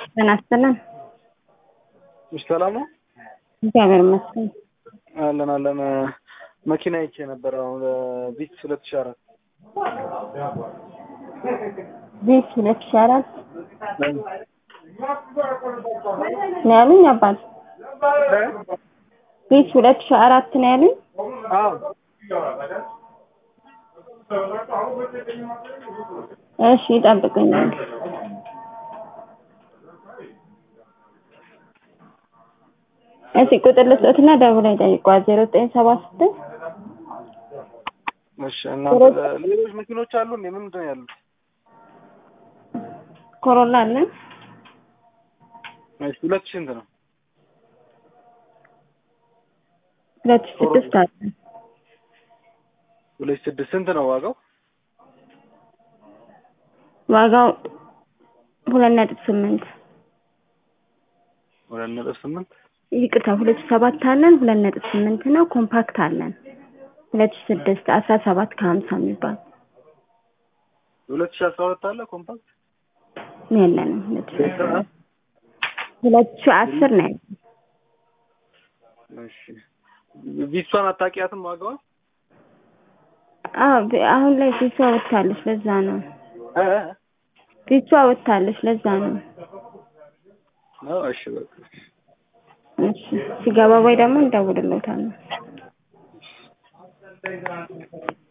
ጤና ይስጥልን። እሺ ሰላም ነው? እግዚአብሔር ይመስገን። አለን አለን። መኪና ይቼ ነበር አሁን ቢት ሁለት ሺህ አራት ቤት ሁለት ሺህ አራት ነው ያሉኝ አባት። ቤት ሁለት ሺህ አራት ነው ያሉኝ። አዎ እሺ ይጠብቁኛል። እሺ ቁጥር ልስጦትና ደውለው ይጠይቋል። ዜሮ ዘጠኝ ሰባ ስድስት እሺ እናንተ ሌሎች መኪኖች አሉ እንዴ? ምንድን ነው ያሉት? ኮሮላ አለን። እሺ ሁለት ሺህ ስንት ነው? ሁለት ሺህ ስድስት አለን። ሁለት ሺህ ስድስት ስንት ነው ዋጋው? ዋጋው ሁለት ነጥብ ስምንት ሁለት ነጥብ ስምንት ይቅርታ ሁለት ሺህ ሰባት አለን። ሁለት ነጥብ ስምንት ነው። ኮምፓክት አለን። ሁለት ሺህ ስድስት አስራ ሰባት ከሀምሳ የሚባል ሁለት ሺህ አስራ ሁለት አለ ኮምፓክት የለንም። ሁለት ሺህ አስራ ሁለት ሺህ አስር ነው ያለን። እሺ ቪሷን አታውቂያትም ዋጋዋ? አዎ ቢ- አሁን ላይ ፊቷ ወጥታለች። ለዛ ነው እ እ ፊቷ ወጥታለች። ለዛ ነው ነው እሺ በቃ እሺ ሲገባ ወይ ደግሞ እንደውልለታለን።